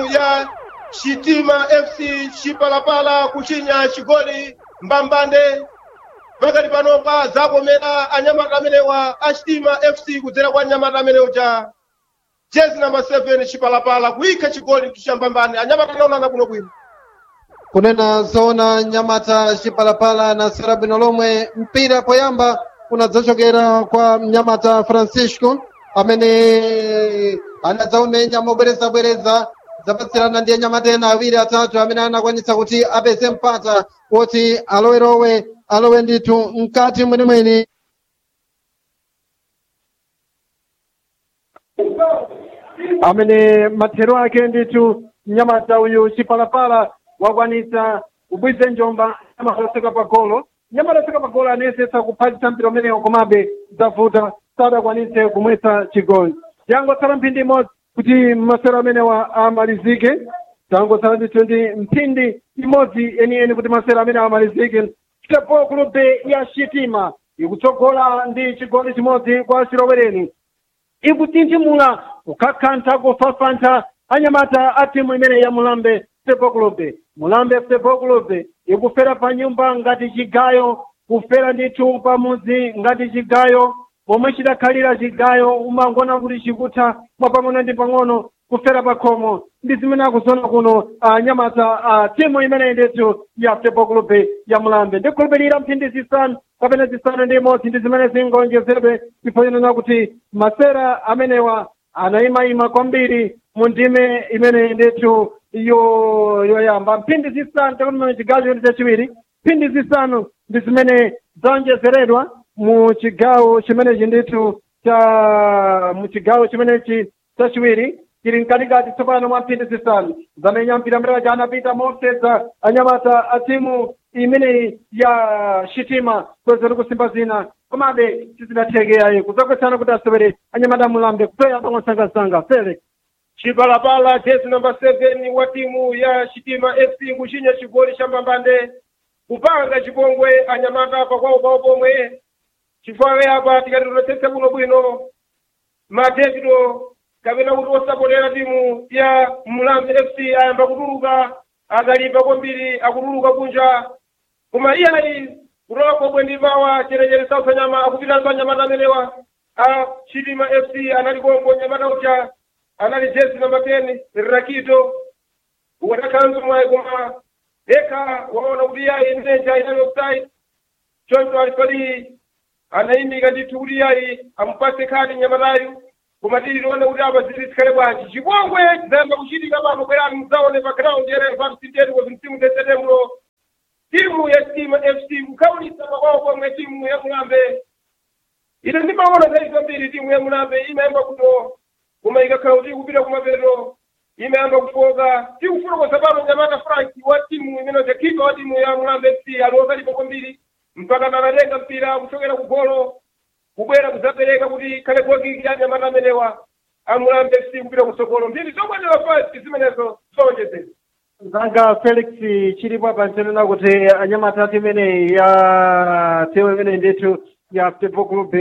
ya Shitima FC Chipalapala kuchinya chigoli mbambande pakati panopa zakomera anyamata amenewa a Shitima FC kudzera kwa anyamata amenewa cha jezi namba 7 Chipalapala kuyikha chigoli cha mbambande anyamata anaonana kuno bwino kunena zona nyamata chipalapala na sera bwino lomwe mpira poyamba unadzachokera kwa mnyamata francisco amene anadzaumenya mobwerezabwereza zapatsirana ndi anyamata ena awiri atatu amene anakwanitsa kuti apeze mpata kuti alowerowe alowe ndithu mkati mwenimweni amene mathero ake ndithu mnyamata uyu chipalapala wakwanitsa kubwiza njomba nyamata oseka pa golo nyamata oseka pa golo anayesetsa kuphatiza mpira umenewo komabe zavuta sadakwanitse kumwetsa chigoli yangotsala mphindi imodzi kuti masero amenewa amalizike tangotsala ndithu ndi mphindi imodzi yeniyeni kuti masero amenewa amalizike chitepo kulube ya shitima ikutsogola ndi chigoli chimodzi kwa chilowereni ikutinthimula kukakhantha kufafantha anyamata a timu imene ya mulambe football club mulambe football club ikufera pa nyumba ngati chigayo kufera ndithu pamudzi ngati chigayo pomwe chidakhalira chigayo umangona kuti chikutha mwapang'ono ndi pang'ono kufera pa khomo ndi zimene akuzona kuno anyamata a timu imene ndithu ya football club ya mulambe ndikhulupirira mphindi zisanu kapena zisanu ndi imodzi ndi zimene zingonjezedwe ifanana kuti masera amenewa anayimayima kwambiri mu ndime imene ndithu yo yoyamba mphindi zisanu takuti chigawo chimene chachiwiri mphindi zisanu ndi zimene zaonjezeredwa mu chigawo chimenechi ndithu cha mu chigawo chimenechi chachiwiri chili mkatikati tsopano mwa mphindi zisanu zamenya mpira mrera cha anapita moseza anyamata a timu imeneyi ya shitima kwezeri kusimba zina komabe sizinathekeyayi kuzakwesana kuti asewere anyamata mulambe kutoya pang'osangasanga felix Chipalapala jezi namba 7 wa timu ya Shitima FC kuchinya chigoli cha mbambande kupanga chipongwe anyamata pakwawo pawo pomwe chifukwa apa tikati tunatsetsa kuno bwino madevido kapena kuti osapotera timu ya mulambe fc ayamba kutuluka akalimba kwambiri akutuluka kunja koma iyayi kutoka kobwe ndi pawa cherechere sausa nyama akupitanso anyamata amenewa a chitima fc anali kongo nyamata ucha anali jezi namba 10 rakito watakhanso mwayi koma eka waona kuti iyayi mlenja inali offside choncho alipali anayimika ndithu kuti iyayi amupase khadi nyamatayu koma tili tione kuti apa zili zikhale bwanji chipongwe chizayamba kuchitika pano bwerani mudzaone pa ground yere pa msindeni kwa msimu desetembulo timu ya stima fc kukhawulitsa pakwawo pomwe timu ya mulambe ine ndimaona zaidi kwambiri timu ya mulambe imayamba kuno koma ikakhala kuti ikupita kumapeto imayamba kufoka tikufotokoza pano nyamata frank wa timu imene kipa wa timu ya mulambe fc aliozalipo kwambiri mpaka anatenga mpira kuchokera ku golo kubwera kudzapereka kuti khale goli ya nyamata amenewa amulambe fc kupita kusogolo mbiri zokwanira fasi zimenezo zonjezera zanga felix chilipo apa ntenena kuti anyamata ati imeneyi ya timu imene ndithu ya football club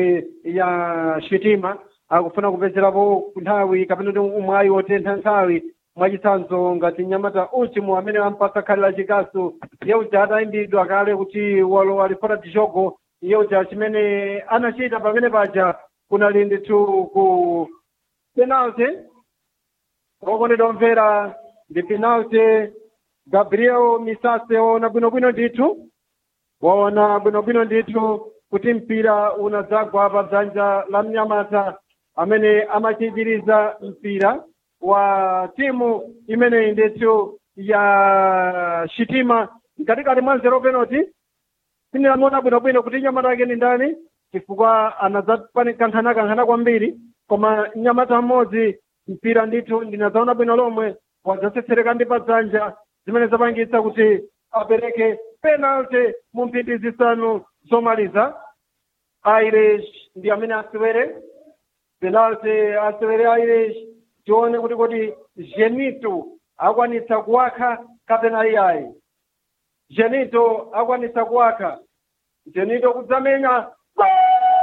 ya shitima akufuna kupezerapo nthawi kapena kuti umwayi wotentha nthawi mwachitsanzo ngati nyamata ultimo amene ampasa khali la chikasu yeuja atayimbidwa kale kuti walowa lifota tichogo yeuja chimene anachita pamene paja kunali ndithu ku penalty okondedwa omvera ndi penalty gabriel misase waona bwinobwino ndithu waona bwinobwino ndithu kuti mpira unadzagwa pa dzanja la mnyamata amene amachitiriza mpira wa timu imeneyi ndithu ya shitima mkatikati mwa nzero penalty sindinamuona bwinobwino kuti nyamata ake ni ndani chifukwa anadzakankhana-kankhana kwambiri koma nyamata mmodzi mpira ndithu ndinadzaona bwino lomwe wadzatsetsereka ndi padzanja zimene zapangitsa kuti apereke penalty mu mphindi zisanu zomaliza irish ndi amene asewere penalty asewere irish tione kuti kodi genito akwanitsa kuwakha kapena iyayi genito akwanitsa kuwakha genito kudzamenya Gol!